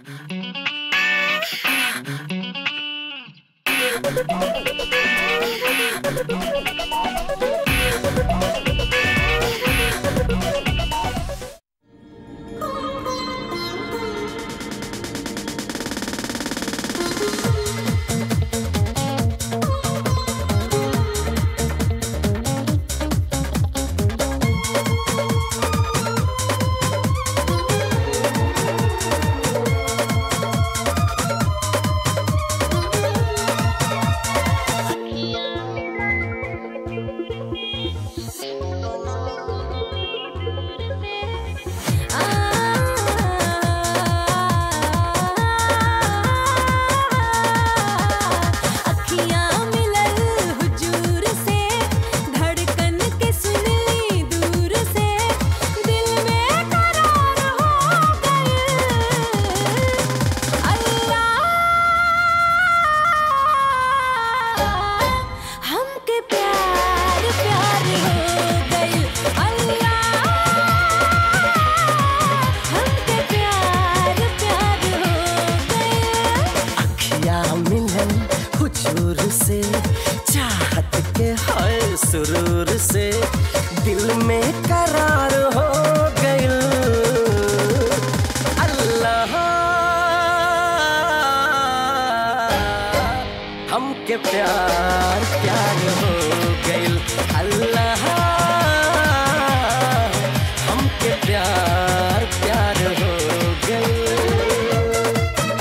अखियाँ मिलल हुजूर से धड़कन के सुनली दूर से दिल में करार हो गए अल्लाह हमके प्यार प्यार हो गइल अल्लाह हमके प्यार प्यार हो गइल अखिया मिलन हुजूर से चाहत के है सुरूर से दिल में करार हो गइल अल्लाह हमके प्यार प्यार हो गइल अल्लाह हमके प्यार प्यार हो गइल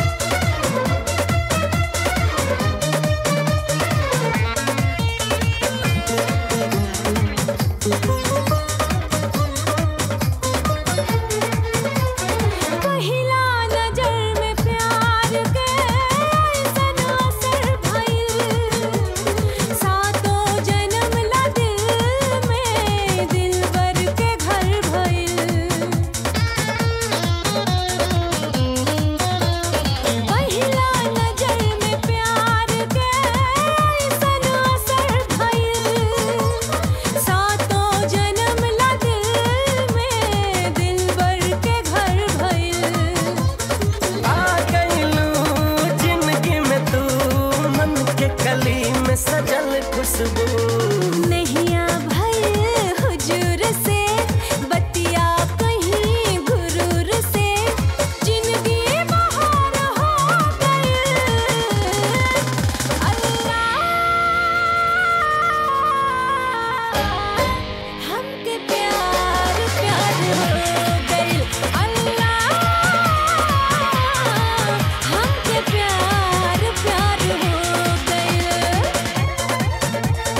पहिला नजर में प्यार के ऐसन असर भइल सातों जन्म ला दिल में दिलबर के घर भइल पहिला नजर में प्यार के ऐसन असर भइल सातों जन्म ला दिल में दिलबर के घर भइल आ गइलू जिंदगी में तू मन के कली में सजल खुशबू नैया भइल हुजूर से बतिया कहीं गुरूर से जिंदगी बहार हो गइल अल्लाह हमके प्यार प्यार हो गइल अल्लाह हमके प्यार प्यार हो गइल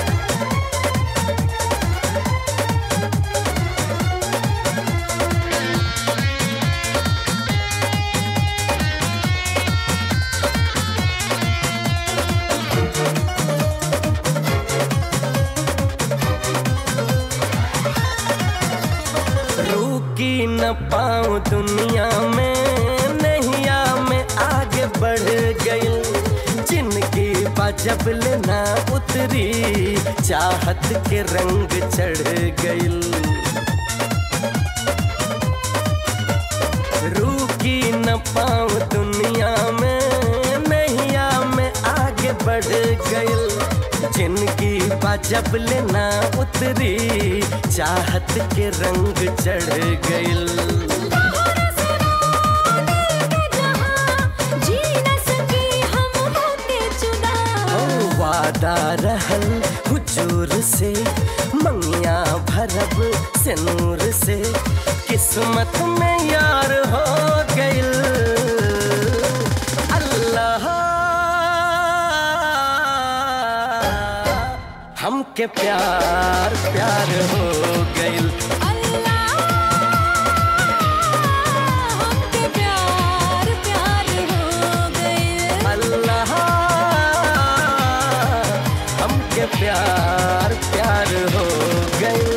रुकी न पाऊं दुनिया में नैया में आगे बढ़ गई जिनकी जब लेना उतरी चाहत के रंग चढ़ गई रुकी न पाऊं दुनिया में नैया में आगे बढ़ गई जिनकी जब लेना उतरी चाहत के रंग चढ़ गई जी न सकी हम होके जुदा ओ वादा रहल हुजूर से मंगिया भरब से नूर से किस्मत में यार हो गइल अल्लाह हमके प्यार प्यार हो गइल अल्लाह हमके प्यार प्यार हो गइल अल्लाह हमके प्यार प्यार हो गइल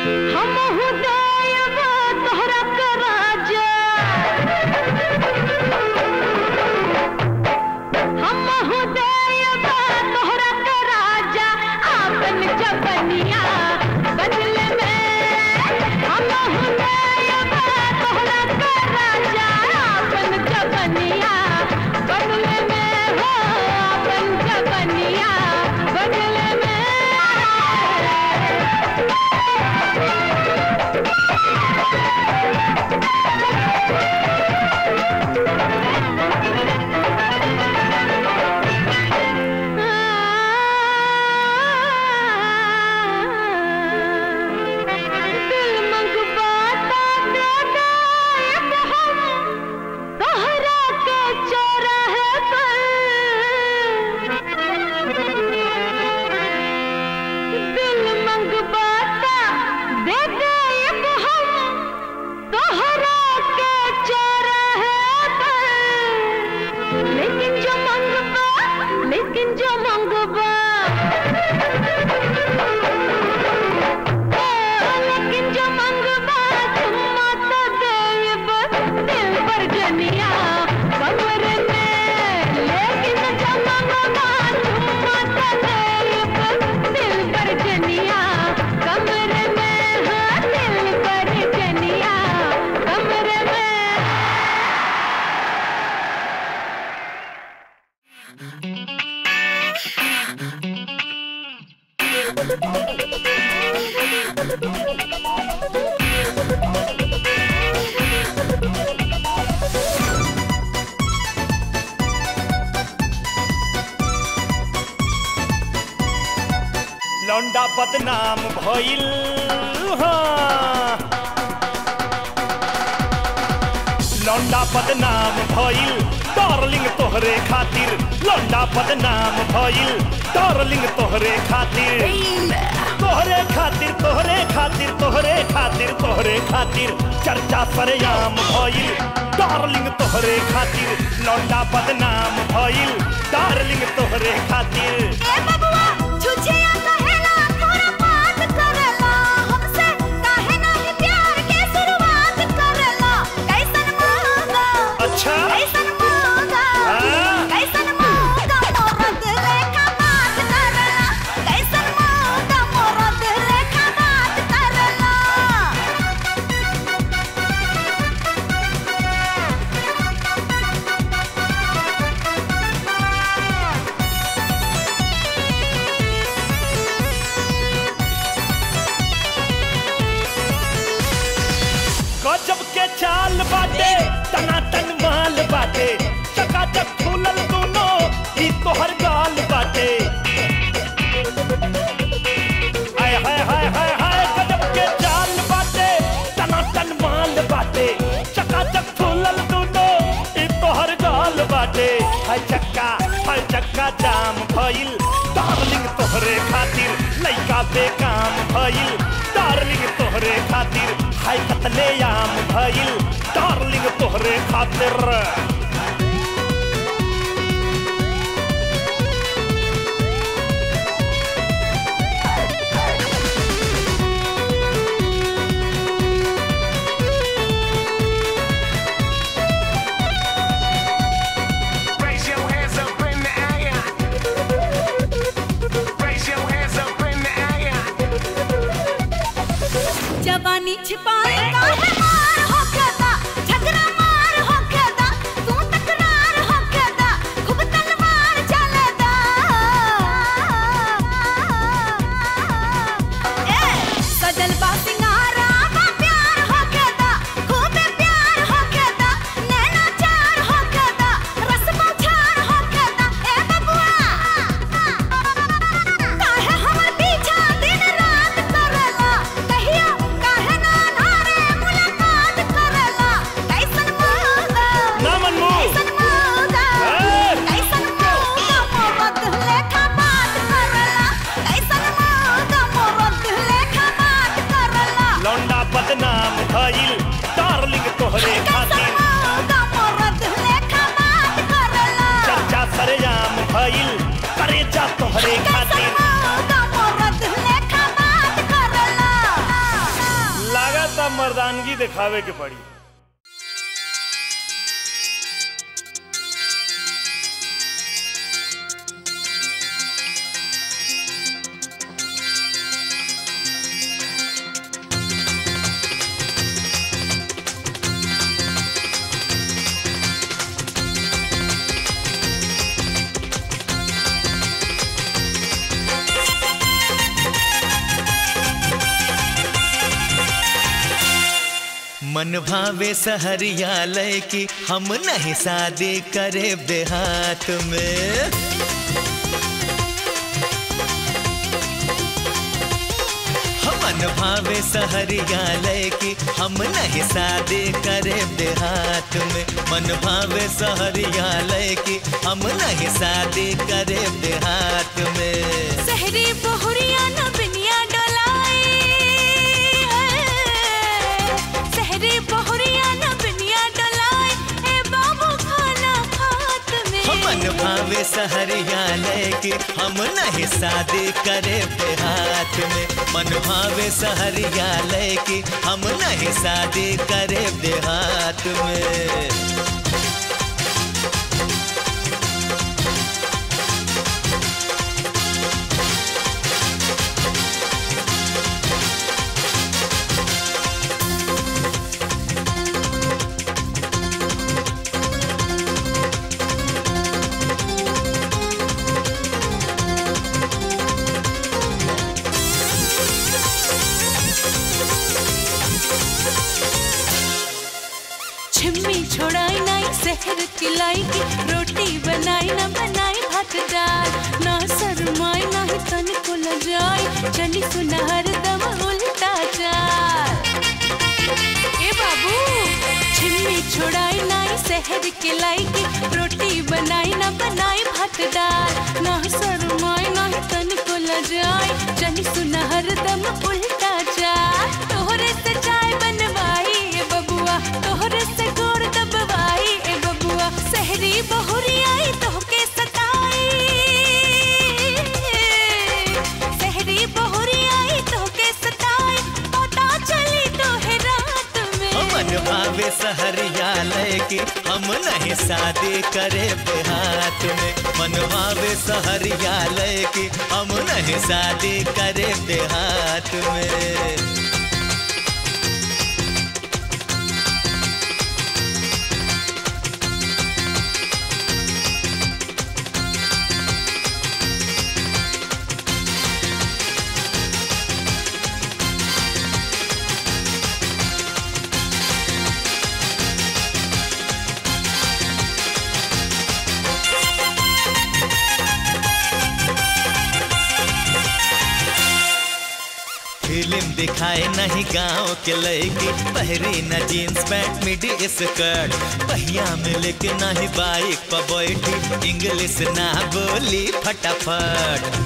हमहु देयबा तोहरा के राजा हमहु देयबा तोहरा के राजा आपन जबनिया बदले में हमहु देयबा तोहरा के राजा आपन जबनिया बदले में हो आपन जबनिया बदले में दिल मंगवाता दादा एक हम तोहरा के चौराहे पर दिल मंगवाता दे दे एक हम तोहरा के चौराहे पर लेकिन जो मंगवा लेकिन जो मंगवा लेकिन जो मंगवा चुम्मा तो देब दिल पर जनिया कमरे में लेकिन जो मंगवा चुम्मा तो देब दिल पर जनिया कमरे में हाँ दिल पर जनिया कमरे में लौंडा बदनाम भइल हाँ। लौंडा बदनाम भइल डार्लिंग तोहरे खातिर लौंडा बदनाम भइल डार्लिंग तोहरे खातिर तोहरे खातिर तोहरे खातिर तोहरे खातिर तोहरे खातिर चर्चा सरेआम भइल डार्लिंग तोहरे खातिर लौंडा बदनाम भइल डार्लिंग तोहरे खातिर ए बबुआ छुछिया कहेला पूरा बात करेला हमसे काहे नाही प्यार के शुरुआत करेला कैसन मांगा अच्छा कैसन मांगा हाँ? कैसन मांगा मोरद लेखा बात करेला कैसन मांगा मोरद लेखा बात करेला गजब के चाल बाटे टनाटन माल बाटे चकाचक फूलल दोनों ई तोहर गाल बाटे हाय हाय हाय हाय हाय गजब के चाल बाटे टनाटन माल बाटे चकाचक फूलल दोनों ई तोहर गाल बाटे हाय चक्का हाय चक्का जाम भइल डार्लिंग तोहरे खातिर लइका बेकाम भइल डार्लिंग तोहरे खातिर हाय कतले आम भइल डार्लिंग तोहरे खातिर Raise your hands up in the air. Raise your hands up in the air. जवानी छिपाए काहे मार हो गदा झगड़ा मार हो गदा तू तकरार हो गदा खूब तलवार चलेदा ए सजल बा सिंगारा बा प्यार हो गदा खूब प्यार हो गदा नैना चार हो गदा रसमा चार हो गदा ए बबुआ काहे हमर पीछा दिन रात करेला कहियो काहे ना ना दिखावे के पड़ी मन भावे सहरिया लय की हम नहीं शादी करे देहात में मन भावे सहरिया लय की हम नहीं शादी करे देहात में मन भावे सहरिया लय की हम नहीं शादी करे देहात में सहरी बहुरिया न बिनिया डोलाई सहरी बहुरिया न बिनिया डोलाई ए बाबू खाना खात में मन भावे सहरिया की हम नहीं शादी करे देहात में मन भावे सहरिया की हम नहीं शादी करे देहात में छिम्मी छोड़ाई नाई शहर खिलाई की रोटी बनाई ना बनाई भात दाल ना शरमाई ना ही तन को लजाई चली सुना हरदम उल्टा चाल ए बाबू छिम्मी छोड़ाई नाई शहर खिलाई की रोटी बनाई ना बनाई भात दाल ना शरमाई ना ही तन को लजाई चली सुना हरदम उल्टा चाल तोहरे से चाय बनवाई ए बबुआ तोहरे से गोड़ दबवाई ए बबुआ सहरी बहुरी आई तोहके सताई सहरी बहुरी आई तोहके सताई पता चली तोहे रात में मन भावे सहरिया की हम नहीं शादी करे देहात में मन भावे सहरिया की हम नहीं शादी करे देहात में फिल्म दिखाए नहीं गांव के लड़की पहरी न जीन्स पैंट मिडी स्कर्ट पहिया में लेके नहीं बाइक पर बैठी इंग्लिश ना बोली फटाफट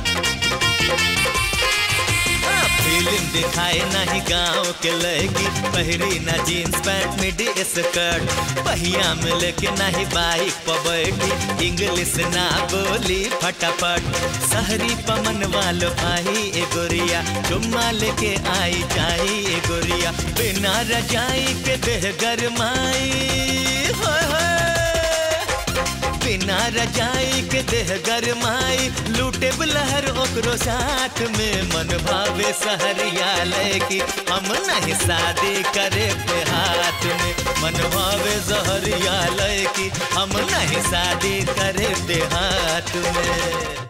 हाँ, फिल्म दिखाए नहीं गांव के लड़की पहरी न जीन्स पैंट मिडी स्कर्ट पहिया में लेके नहीं बाइक पर बैठी इंग्लिश ना बोली फटाफट शहरी पमन वालो भाई ए गोरिया चुम्मा लेके आई जाई ए गोरिया बिना रजाई के देह गरमाई होय होय। बिना रजाई के देह गरमाई लूटे लहर ओकरो साथ में मन भावे सहरिया की हम नहीं शादी करे पे हाथ में मन भावे सहरिया की हम नहीं शादी करे पे हाथ में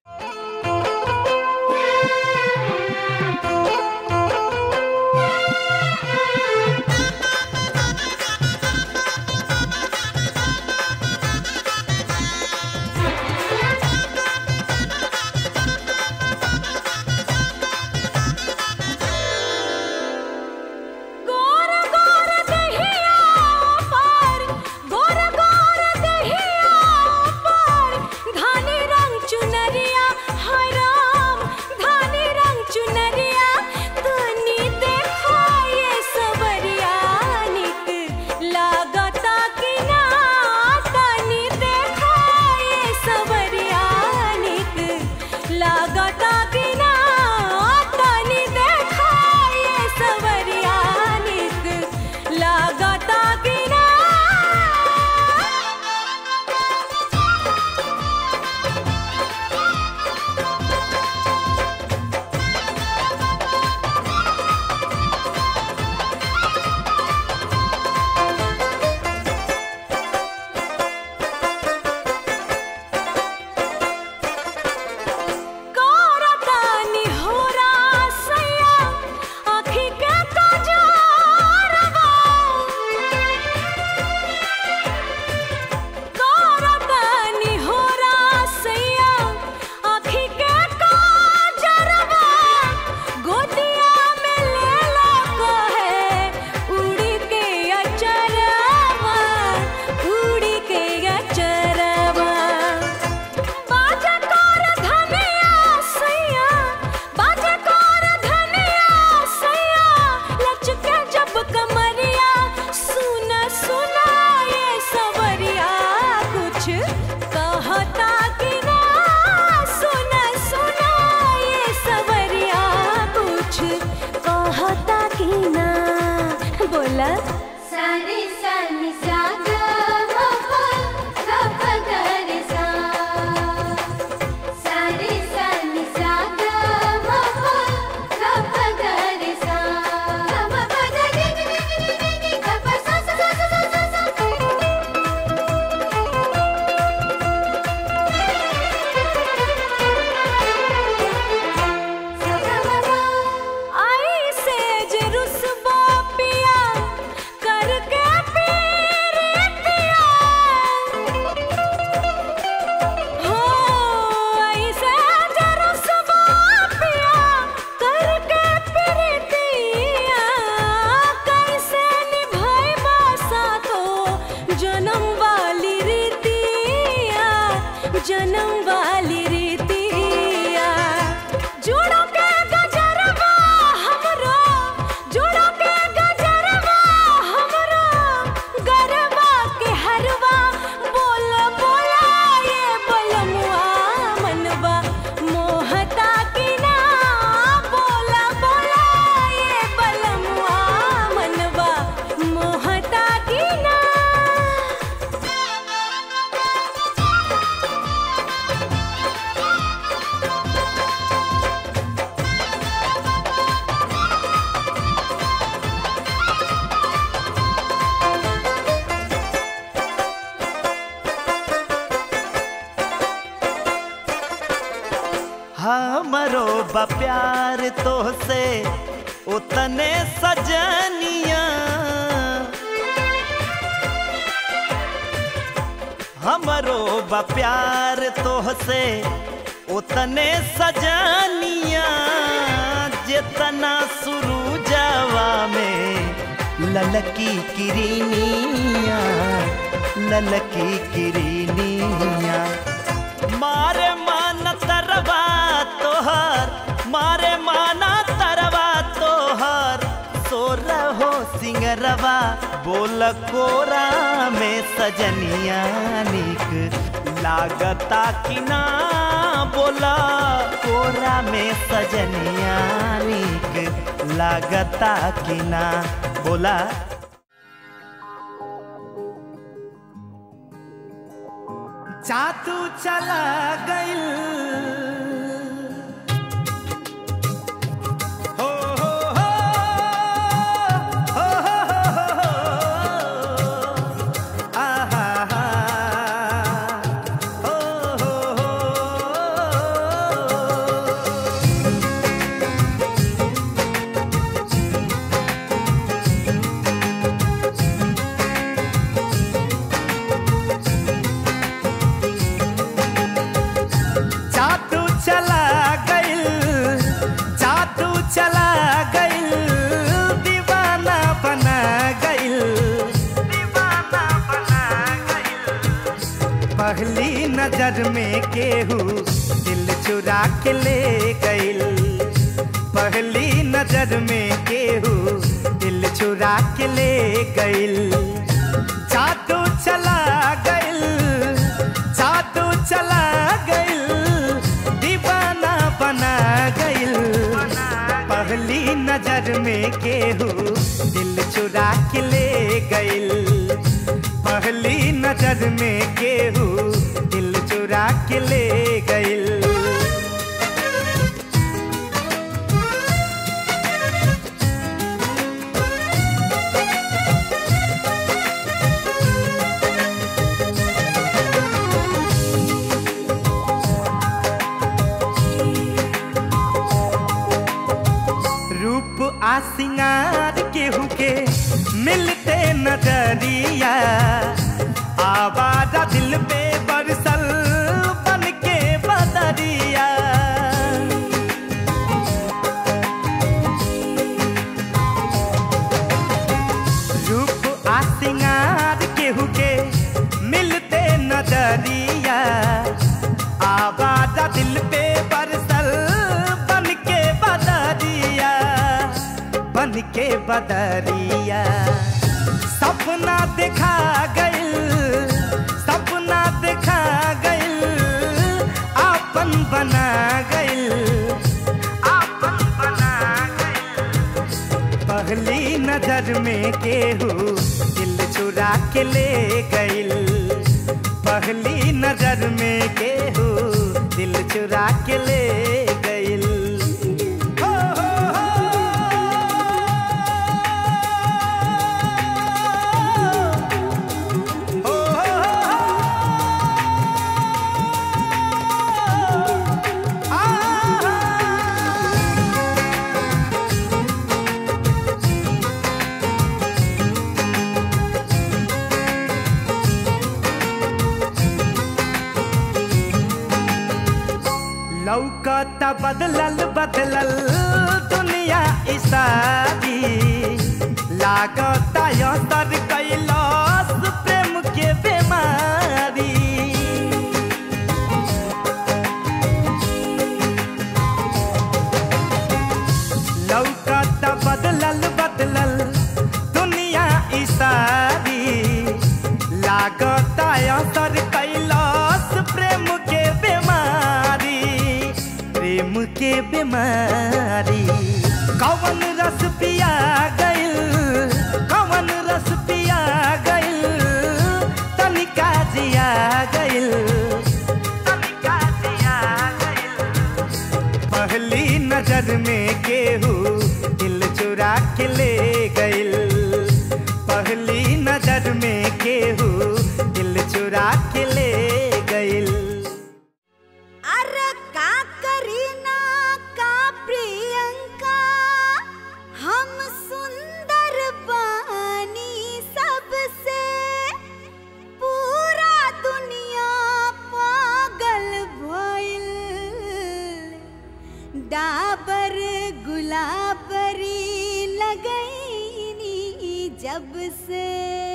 गोर गोर दहिया पर गोर गोर दहिया पर धानी रंग चुनरिया हाय राम धानी रंग चुनरिया तनी देखो ये सबरिया निक लागता कि ना तनी देखो ये सबरिया निक लागता कि ना तनी देखो ये सवरिया निक हमरो बा प्यार तोहसे उतने सजनिया हमरो बा प्यार तोहसे उतने सजनिया जितना सुरूजवा में ललकी किरनिया ललकी किरनिया मारे मान तरवा तोहर मारे माना तरवा तोहर सोर हो सिंगरवा बोल कोरा में सजनिया निक लागता कि ना बोला कोरा में सजनिया निक लागता कि ना बोला चातू चला गइल हो हो हो हो हो हो हो आहा हा हो हो हो जादू चला गइल जादू चला गइल दीवाना बना गइल दीवाना बना गइल पहली नजर में केहू दिल चुरा के ले गइल पहली नजर में केहू दिल चुरा के ले गइल जादू चला गइल जादू चला गइल दीवाना बना गइल पहली नजर में केहू दिल चुरा के ले गइल पहली नजर में केहू दिल चुरा के ले गइल रूप आ सिंगार केहू के मिलते नजरिया आवाजा दिल पे बरसल बन के बदरिया रूप आ सिंगार केहू के मिलते नजरिया आवाजा दिल पे बरसल बन के बदरिया बन के बदरिया सपना देखा गइल सपना देखा गइल आपन बना गइल आपन बना गइल पहली नजर में केहू दिल चुरा के ले गइल पहली नजर में केहू दिल चुरा के ले गइल हो, हो, हो। हो, हो, हो। आ लौकता बदलल बदलल दुनिया इसारी लागता असर कैलाश प्रेम के बीमारी लौकता बदलल बदलल दुनिया इसारी लागता असर कैलाश प्रेम के बीमारी प्रेम के बीमारी कवन रस पिया गइल कवन रस पिया गइल तनिका जिया गइल तनिका जिया गइल पहली नजर में केहू दिल चुरा के ले गइल पहली नजर में केहू दिल चुरा के ले गइल अरे का करीना डाबर गुलाबरी लगैनी जब से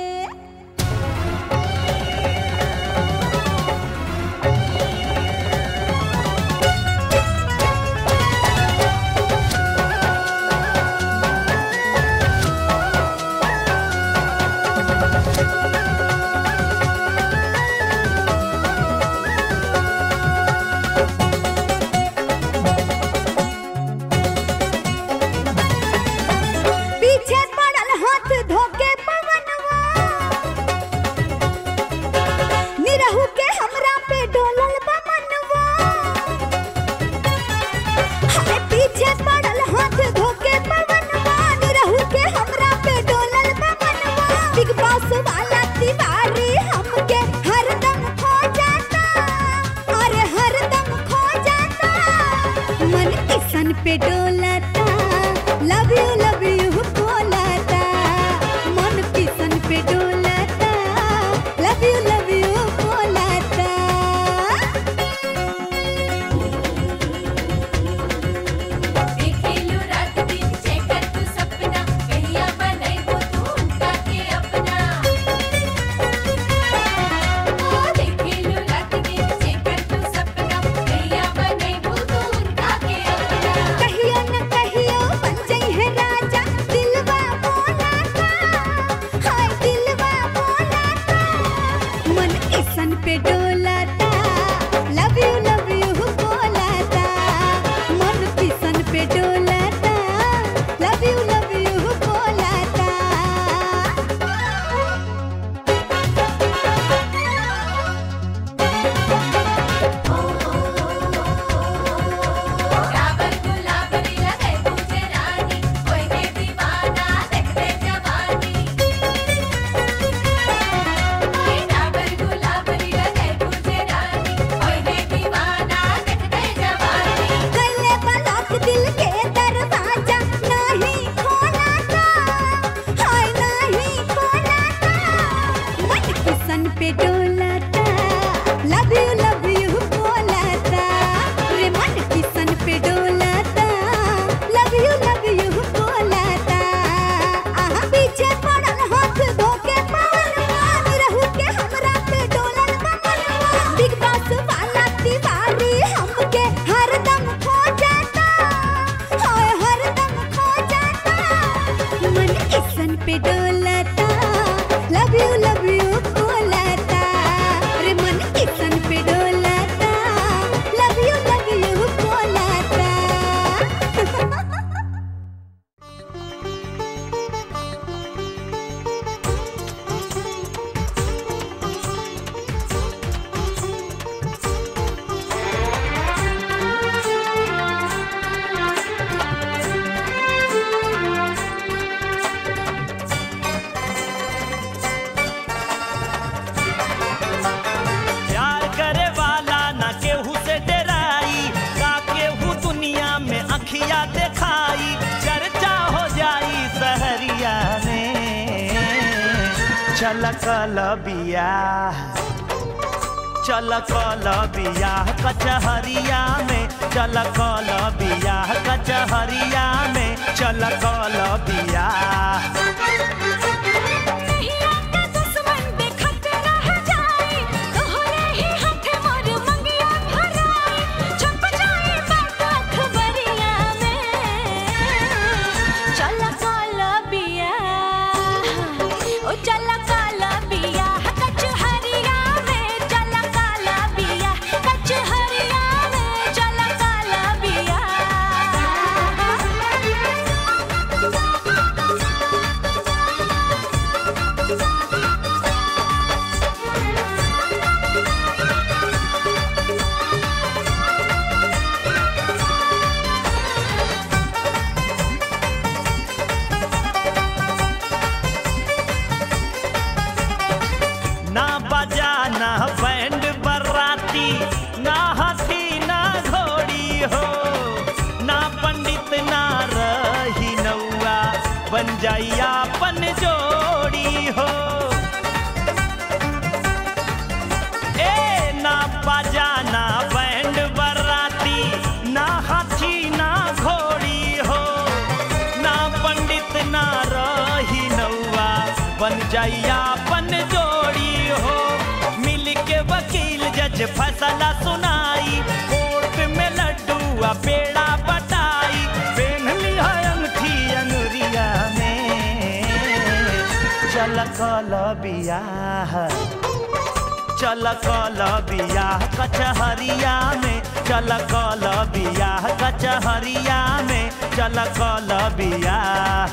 पीछे पड़ल हाथ धोके पवनवा निरहु के हमरा पे डोलल बमनवा हाय पीछे पड़ल हाथ धोके पवनवा निरहु के हमरा पे डोलल बमनवा बिग बॉस वाला तिवारी हमके हरदम खो जाता अरे हरदम खो जाता मन किसन पे डोलता लव यू लव यू बोलता मन किसन पे डोलता लव यू लव यू बोलता देखेलू रात दिन चेकर तू सपना कहिया बनैबो तू उनका के अपना ओ देखेलू रात दिन चेकर तू सपना कहिया बनैबो तू उनका के अपना कहियो न कहियो बन जाई है राजा दिलवा बोलाता हाय दिलवा बोलाता मन किसन पे डोलाता लव यू लव यू बोलाता मन किसन पे डोलाता लव यू लव यू बोलाता डाबर गुलाबरी लगे तुझे रानी कोई के दीवाना देखते जवानी ओए डाबर गुलाबरी लगे तुझे रानी कोई के दीवाना देखते जवानी गले बलक दिल के दरवाजा नहीं खोलाता हाय नहीं खोलाता मन किसन पे डोलाता लव यू लव यू बोलाता रे मन किसन पे डोलाता लव यू लव यू बोलाता आहा पीछे पड़ल हाथ धोके पवनवा रहू के हमरा पे डोलल बमनवा बिग बॉस वाला तिवारी हमके हरदम खो जाता हाय हरदम खो जाता मन किसन पे डोलाता लव यू लव यू बोलाता रे मन किसन पे डोलाता लव यू लव यू बोलाता प्यार करे वाला ना केहू से डराई का केहू दुनिया में अखिया दिखाई चर्चा हो जाई सहरिया में चल कल बियाह चल कल बियाह कचहरिया में चल कल बियाह कचहरिया में चल कल बियाह नहीं आका दुश्मन देखत रह जाए तोहरे ही हाथे मोर मंगिया भराए छप जाए बात खबरिया में चल काल बिया ओ चल काल बिया कचहरिया में चल काल बिया कचहरिया में चल काल बिया ना बजा ना बैंड बराती ना हाथी ना घोड़ी हो ना पंडित ना रही नौआ बन जाई अपन जोड़ी हो ए ना बजा ना बैंड बराती ना हाथी ना जाई अपन जोड़ी हो मिल के वकील जज फैसला सुनाई कोर्ट में लड्डू आ पेड़ा बटाई पेन लिया अंगठी अंगुरिया में चल कल बियाह चल कल बियाह कचहरिया में चल कल बियाह कचहरिया में चल कल बियाह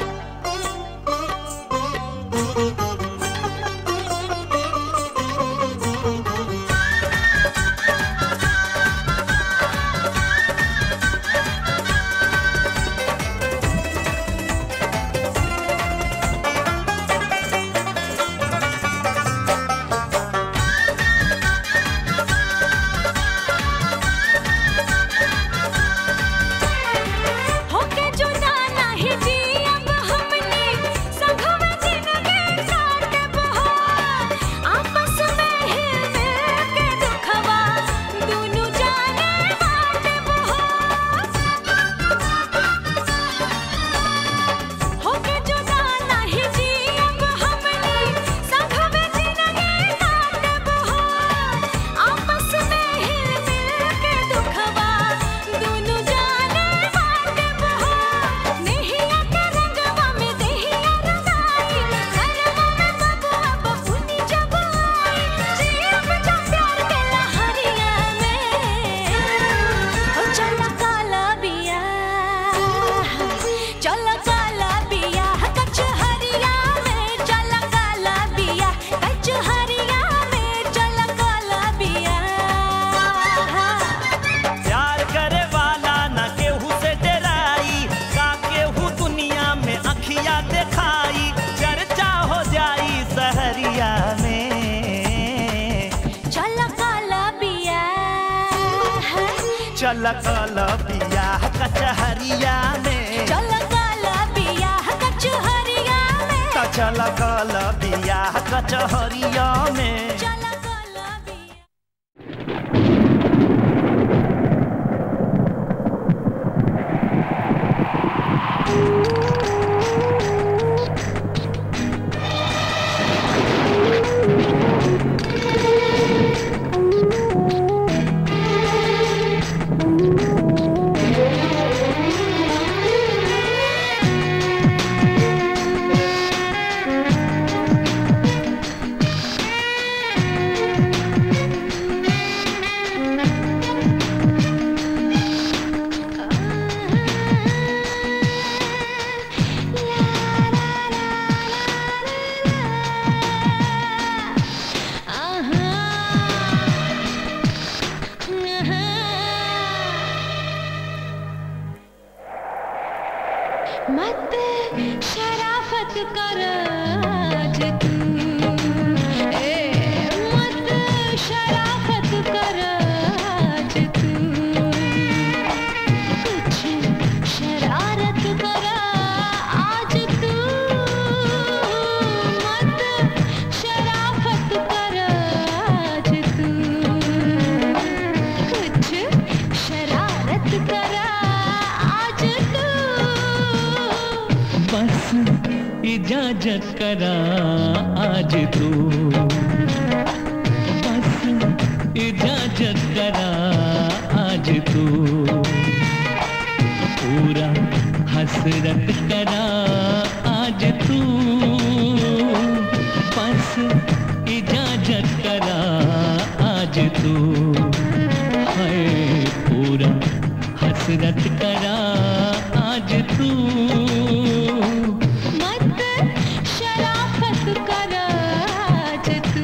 होके जुदा नाही जी अब हमने संघवे जिंदगी काटब हो आपस में हिल मिल के दुखवा दुनु जाने बाटब हो होके जुदा नाही जी अब हमने संघवे जिंदगी काटब हो आपस में हिल मिल के दुखवा दुनु जाने बाटब हो नेहिया के रंगवा में देहिया रंगाई घरवा में बबुआ बबुनी जब आई जीव जब प्यार के लहरिया में ओ चला काला बिया चला काला बिया कचहरिया में चला काला बिया कचहरिया में चला काला बिया प्यार करे वाला न केहू से डराई का केहू दुनिया में अखिया दिखाई चर्चा हो जाई सहरिया में चला काला बिया चल कल बियाह कचहरिया में चला काला बिया कचहरिया में त चल कल बियाह कचहरिया में चला काला बिया मत शराफत कर आज तू ए मत शराफत कर आज तू कुछ शरारत कर आज तू मत शराफत कर आज तू कुछ शरारत कर आज तू बस इजाजत करा आज तू बस इजाजत करा आज तू पूरा हसरत करा आज तू बस इजाजत करा आज तू है पूरा हसरत करा आज तू मत शराफत कर आज तू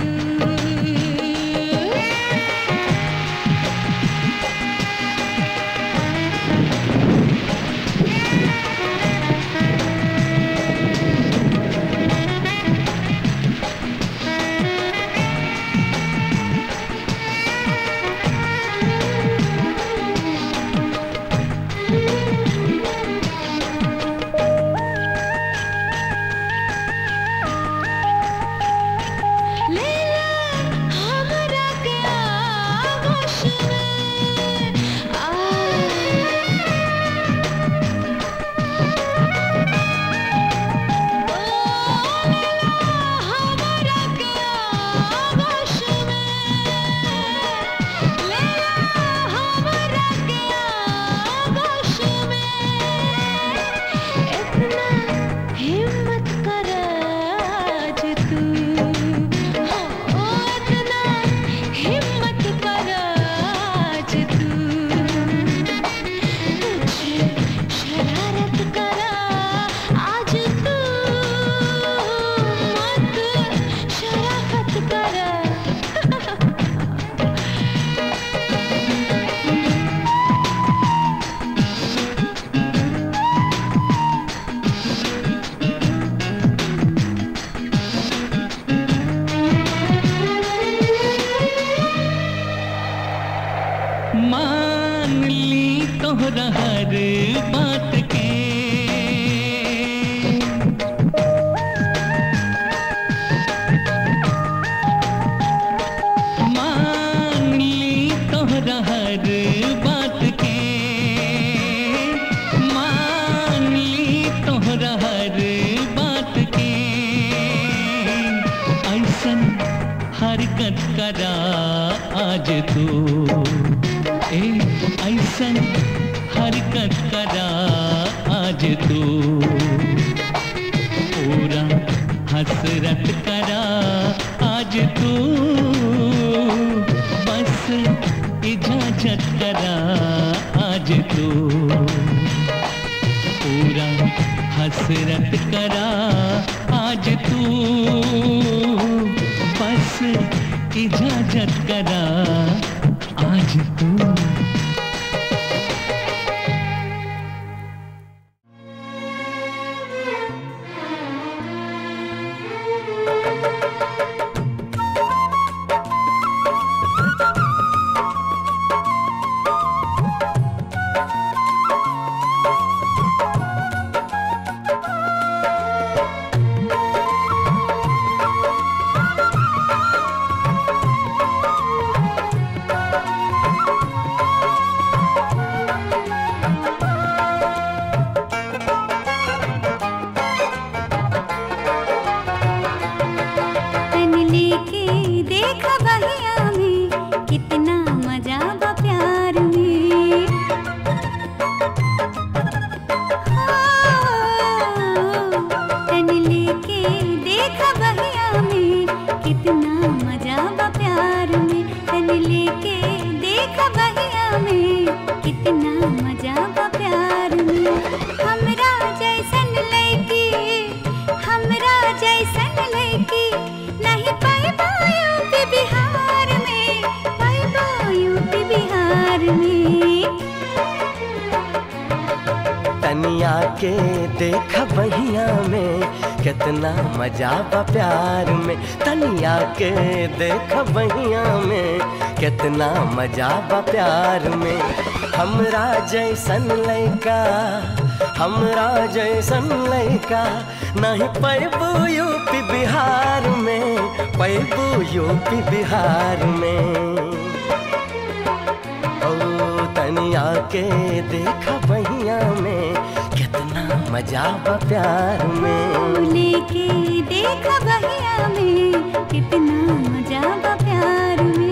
बात के मान ली तोहरा हर बात के मान ली तोहरा हर बात के ऐसन हरकत करा आज तू ए ऐसन हरकत करा आज तू पूरा हसरत करा आज तू बस इजाजत करा आज तू पूरा हसरत करा आज तू बस इजाजत करा आज तू तन लेके देख बहिया में कितना मजा बा प्यार में हाँ, तन लेके देख बहिया में कितना मजा बा प्यार में तन लेके देख बहिया में कितना मजा बा प्यार में हमरा जैसन लड़की हमरा जैसन लड़की नहीं पाइबो यूपी बिहार में पाइबो यूपी बिहार में तनिया के देख बहिया में कितना मजा बा प्यार में तनिया के देख बहिया में कितना मजा बा प्यार में हमरा जैसन लैका हमरा जैसन लैका नहीं पैबू यूपी बिहार में पैबू यूपी बिहार में ओ तनिया के देख बहिया में कितना मजा बा प्यार में लेके देख बहिया में कितना मजा बा प्यार में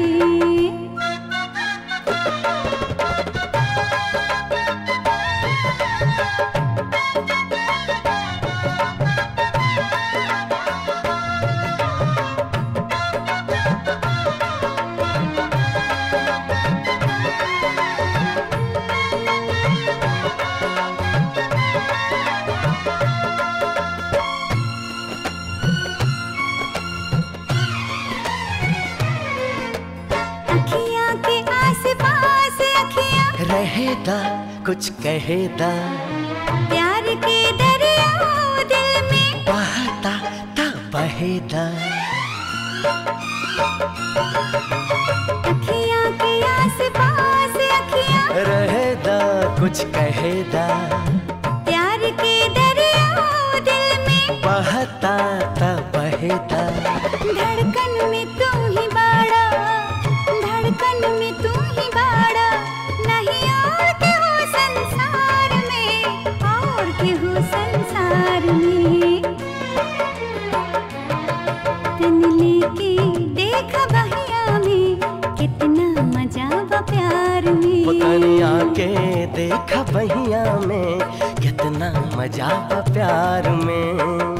अखियाँ के आस पास अखियाँ रहेदा कुछ कहेदा प्यार के दरिया दिल में बहता ता बहेदा अखियाँ के आस पास अखियाँ रहेदा कुछ कहेदा प्यार के दरिया दिल में बहता ता बहेदा धड़कन में तू ही बाड़ा धड़कन में तू ही बाड़ा नहीं और के हो संसार में और के हो संसार में तन लेके देख बहिया में कितना मजा बा प्यार में वो तनिया के देख बहिया में कितना मजा बा प्यार में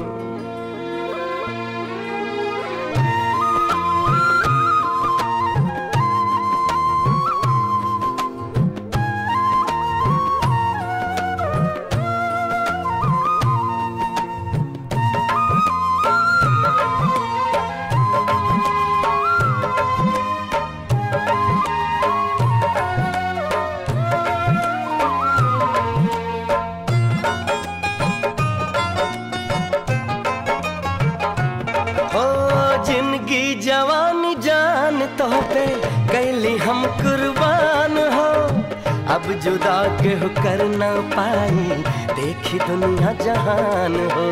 अब जुदा के हो कर ना पाई देखी दुनिया जहान हो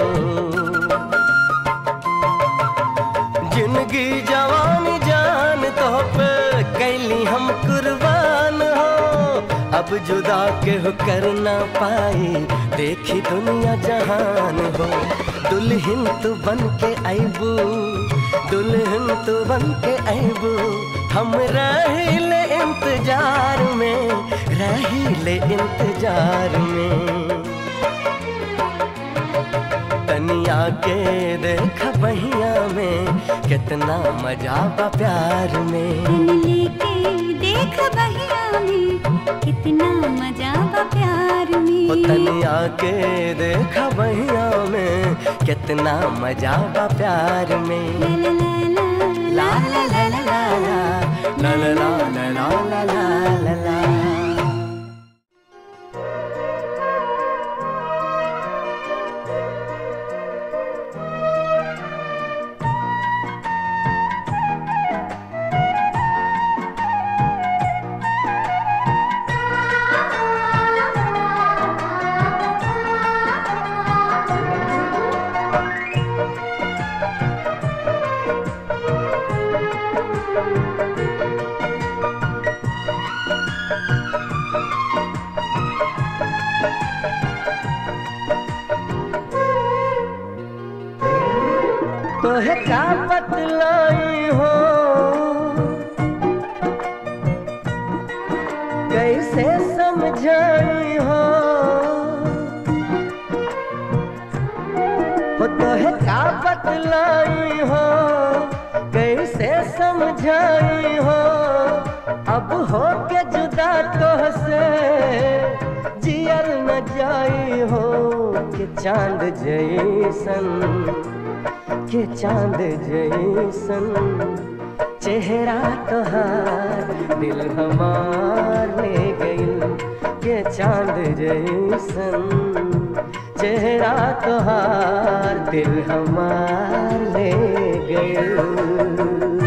जिंदगी जवानी जान तो पे कैली हम कुर्बान हो अब जुदा के हो कर ना पाई देखी दुनिया जहान हो दुल्हन तू बन के आईबू दुल्हन तू बन के आईबू हम रहिले इंतजार में रहिले इंतजार में तनिया के देख बहिया में कितना मजा बा प्यार में तन लेके देख बहिया में कितना मजा बा प्यार ओ में तनिया के देख बहिया में कितना मजा बा प्यार में ला ला ला ला ला ला ला ला ला ला ला ला ला ला ला ला तोहे का बतलाई हो कैसे समझाई हो हो तोहे का बतलाई हो कैसे समझाई हो अब हो के जुदा तोह से जियल न जाई हो कि चांद जैसन के चांद जैसन चेहरा तोहार दिल हमार ले गइल के चांद जैसन चेहरा तोहार दिल हमार ले गइल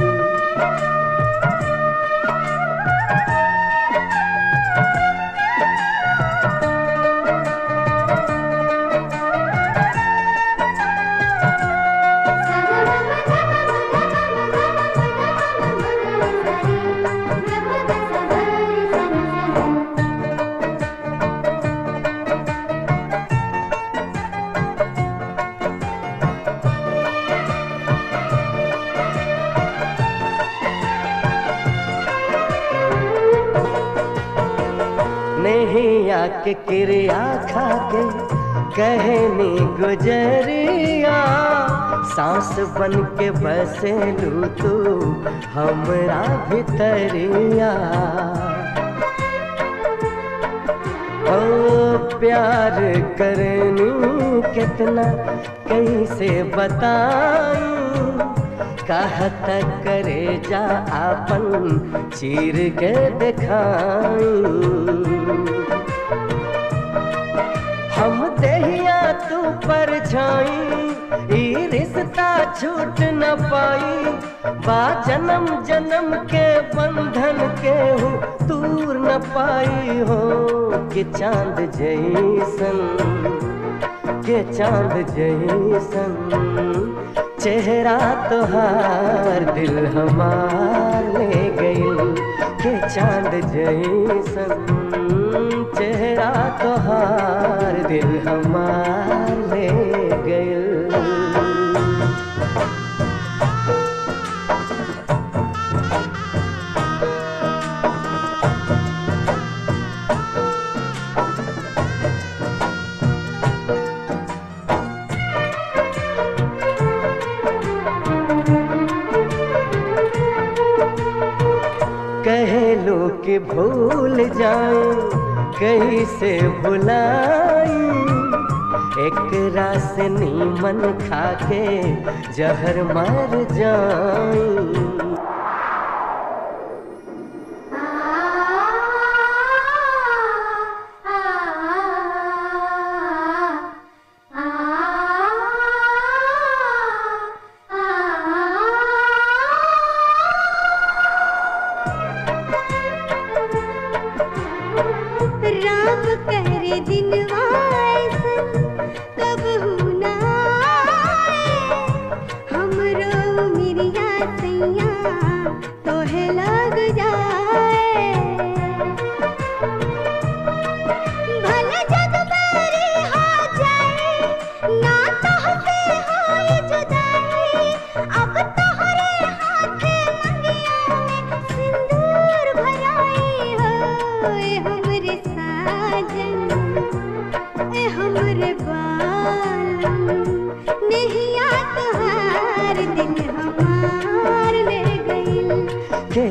नहीं आके क्रिया खाके कहनी गुजरिया सांस बन के बसे लू तू हमरा भितरिया ओ प्यार करनी कितना कैसे बताऊं कहत करे जा आपन चीर के दिखाई हम देहिया तू पर छाई ई रिश्ता छूट न पाई बा जन्म जन्म के बंधन के हूँ दूर न पाई हो कि चांद जैसन के चांद जैसन चेहरा तोहार दिल हमार ले गइल के चांद जैसन चेहरा तोहार दिल हमार ले गइल कहे लो कि भूल जाऊं कैसे भुलाई एक रास नीमन खाके जहर मर जाऊं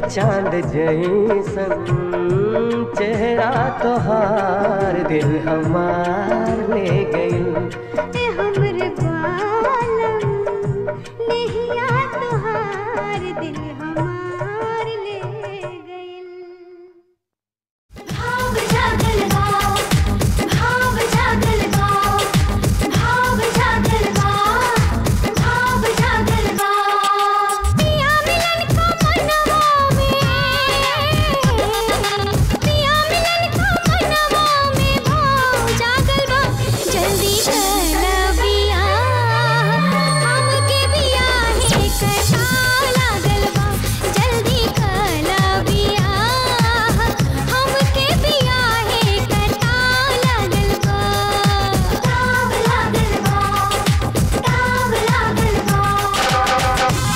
चांद जैसन चेहरा तोहार दिल हमार ले गई ए हमरे बालम नहिया तोहार दिल हमार ले गइल भाव जागल बा भाव जागल बा भाव जागल बा भाव जागल बा पिया मिलन का मनवा में पिया मिलन का मनवा में भाव जागल बा जल्दी चला पिया हमके बिया है कटा लागल बा जल्दी कला बिया हमके बिया है कटा लागल बा ताव लागल बा ताव लागल बा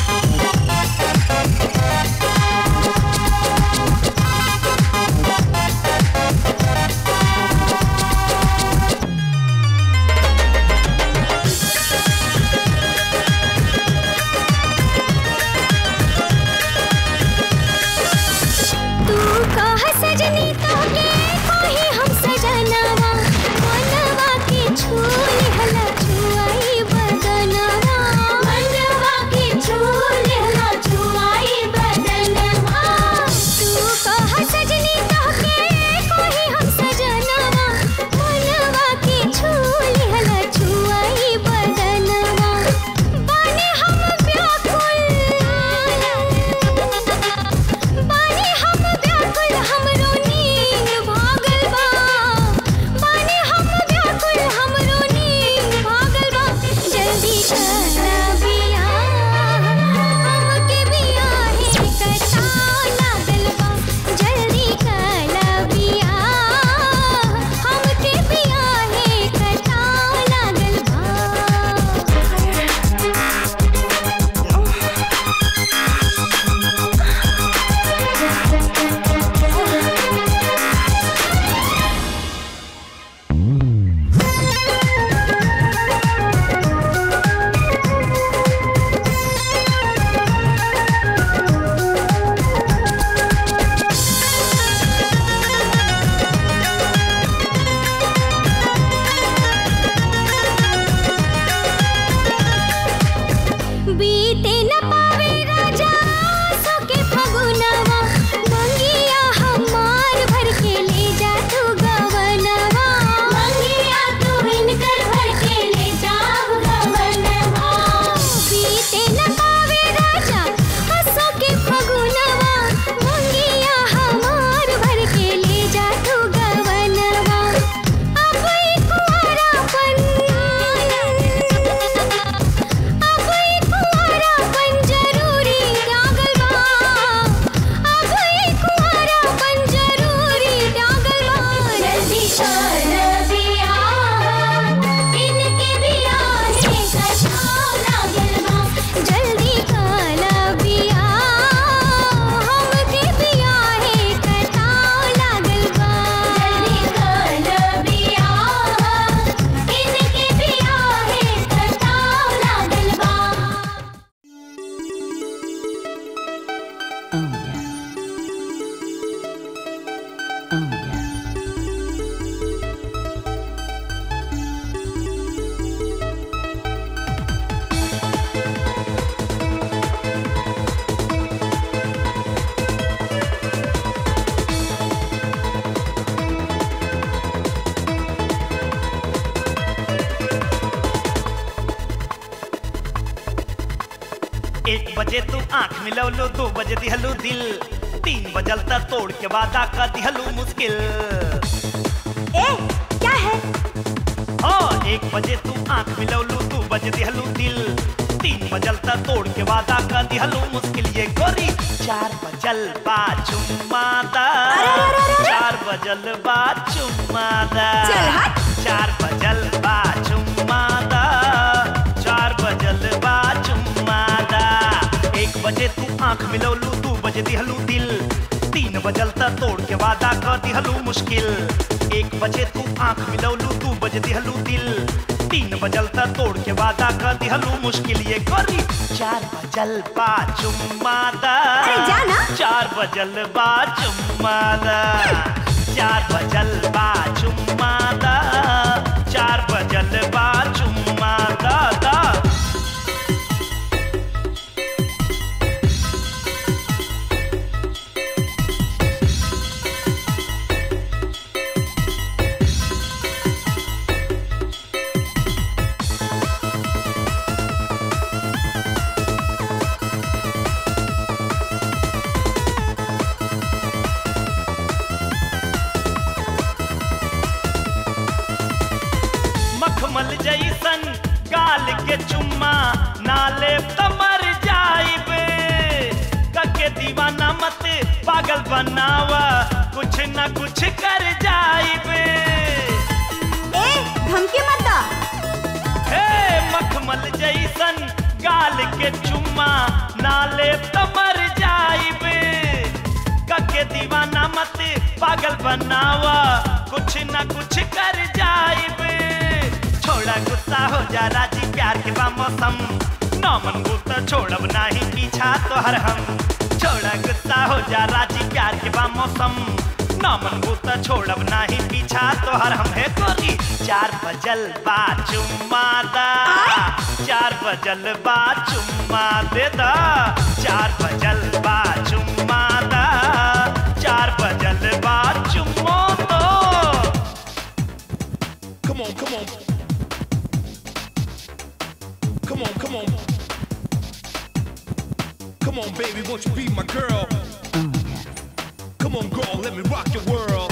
तू कह सजनी तो के कोही हम सजनवा मनवा के छूली हला छुआई बदनवा मनवा के छूल ला छुआई बदनवा तू कह सजनी तो के कोही हम सजनवा मनवा के छूली हला छुआई बदनवा बाने हम व्याकुल बानी हम व्याकुल हमरो नींद भागल बा बानी हम व्याकुल हमरो नींद भागल बा जल्दी चला बिया हमके बिया है कटा लागल बा जल्दी चला बिया हमके बिया है कटा लागल बीते न पावे राजा सो के फगुनवा मंगिया हमार भर के ले जा तू गवनवा मंगिया तू हिनकर भर के ले जाव गवनवा बीते न पावे राजा सो के फगुनवा मंगिया हमार भर के ले जा तू गवनवा अब ई कुंवारापन अब ई कुंवारापन जरूरी डागल बा अब ई कुंवारापन जरूरी डागल बा जल्दी चल बिया इनके बिया है कटा लागल बा जल्दी काला बिया हमके बिया है कटा लागल बा जल्दी कल बिया इनके बिया है कटा लागल बा एक बजे तू आंख मिलवलो दो बजे दिहलू दिल तीन बजल तक तोड़ के वादा का दिहलू मुश्किल ए क्या है हाँ एक बजे तू आंख मिलवलू दो बजे दिहलू दिल तीन बजल तक तोड़ के वादा का दिहलू मुश्किल ये गोरी चार बजल बा चुम्मादा चार बजल बा चुम्मादा चल हट। चार बजल बा चुम्मादा चार बजल बा चुम्मादा एक बजे तू आंख मिलौलू दू बजे दिहलू दिल तीन बजल त तोड़ के वादा कर दिहलू मुश्किल एक बजे तू आंख मिलौलू दू बजे दिहलू दिल तीन बजल त तोड़ के वादा कर दिहलू मुश्किल ये करी चार बजल बा चुम्मा दा अरे जा ना। चार बजल बा चुम्मा दा चार बजल बा चुम्मा दा चार बजल बा चुम्मा दा दा मखमल जैसन गाल के चुम्मा नाले त मर जाइबे कके दीवाना मत पागल बनावा कुछ न कुछ कर जाइबे ए धमकी मत दा हे मखमल जैसन गाल के चुम्मा नाले त मर जाइबे कके दीवाना मत पागल बनावा कुछ न कुछ कर जाइबे छोड़ा गुस्सा हो जा राजी प्यार के बा मौसम नौमन गुस्सा छोड़ब नाही पीछा तोहर हम छोड़ा गुस्सा हो जा राजी प्यार के बा मौसम नौमन गुस्सा छोड़ब नाही पीछा तोहर हम है गोरी चार बजल बा चुम्मा दा चार बजल बा चुम्मा दे दा चार बजल बा चुम्मा दा चार बजल बा चुम्मो दो Come on, come on. Come on, come on. Come on, baby, won't you be my girl? Come on, girl, let me rock your world.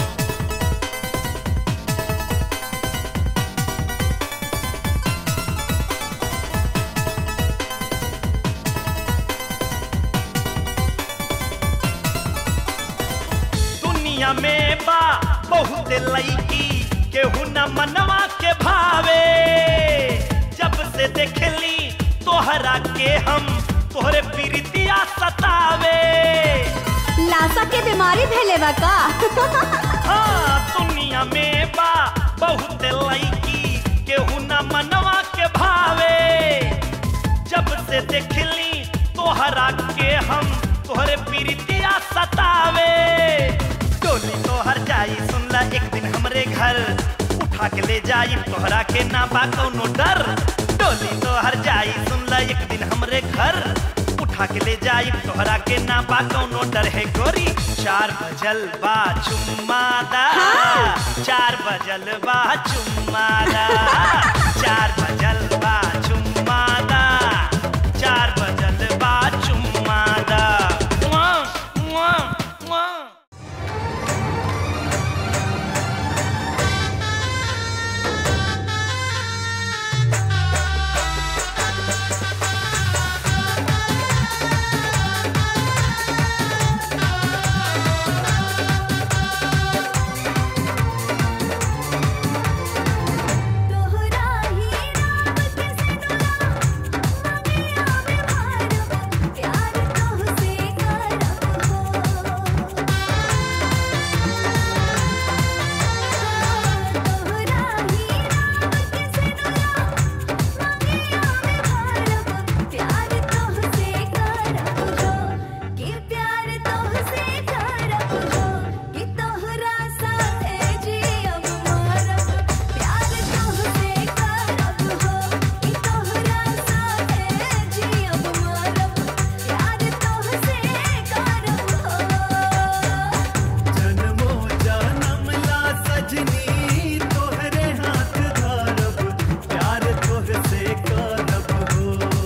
दुनिया में बा बहुत लईकी केहू न मनवा के भावे जब से देखली तोहरा के हम तोहरे प्रीतिया सतावे लाशा के बीमारी भेले बा का हाँ दुनिया में बा बहुत लईकी केहू न मनवा के भावे जब से देखली तोहरा के हम तोहरे प्रीतिया सतावे टोली तोहर जाई सुनला एक दिन हमरे घर उठा के ले जाई तोहरा के ना बा कौनो डर टोली तोहर जाई सुनला एक दिन हमरे घर उठा के ले जाई तोहरा के ना बा कौनो डर है गोरी चार बजल बा चुम्मा दा चार बजल बा चुम्मा दा चार बजल बा चुम्मा दा चार बजल बा चुम्मा दा मुआ, मुआ, मुआ। तोहरा ही नाम के सिनुरा मनिया में भारव प्यार तोहसे करब हो तोहरा ही नाम के सिनुरा मनिया में भारव प्यार तोहसे करब हो कि प्यार तोहसे करब हो कि तोहरा साथे जियब मरब प्यार तोहसे करब हो कि तोहरा साथे जियब मरब प्यार तोहसे करब हो जन्मो जनम ला सजनी तोहरे हाथ धरब प्यार तोहसे करब हो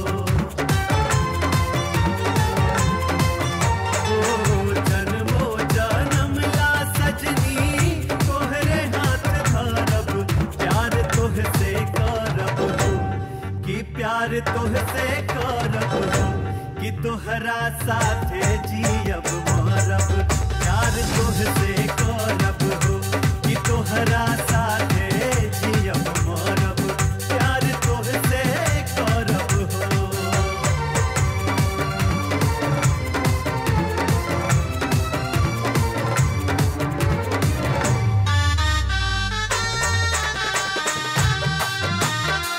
ओ जन्मो जनम ला सजनी तोहरे हाथ धरब प्यार तोहसे करब हो कि प्यार तोहसे करब हो कि तोहरा साथे जियब मरब प्यार तोहसे करब हो कि तोहरा साथे जियब मरब प्यार तोहसे करब हो तोहरा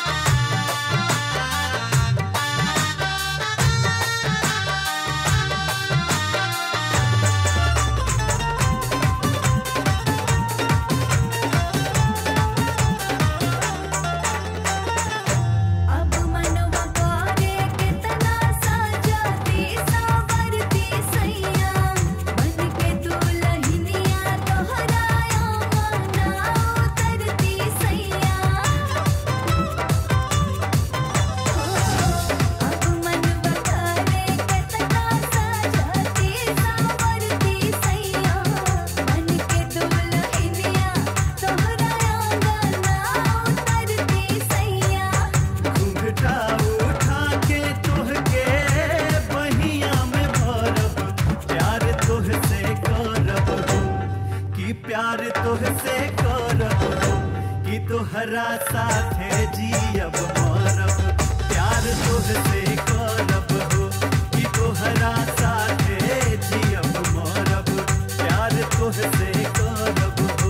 तोहरा साथे जियब मरब प्यार तोहसे करब हो कि तोहरा साथे जियब मरब प्यार तोहसे करब हो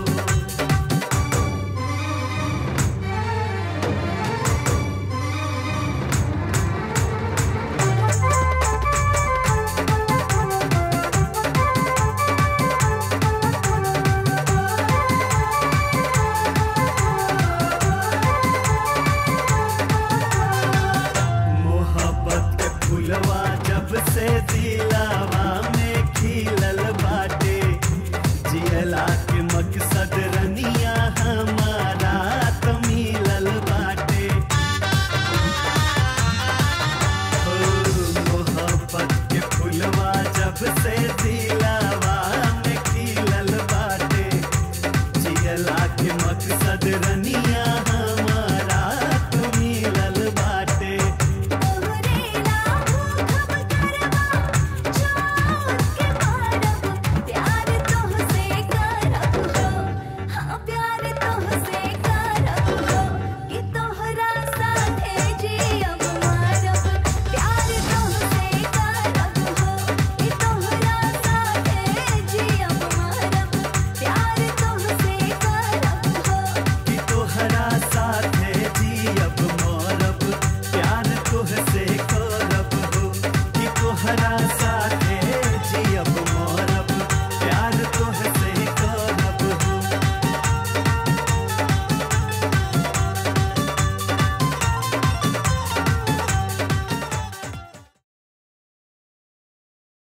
मोहब्बत के फुलवा जब से दिलावा में खिलल बाटे जियला के मकसद रनिया हमारा तो मिलल बाटे ओ मोहब्बत के फुलवा जब से दिलावा में खिलल बाटे जियला के मकसद रनिया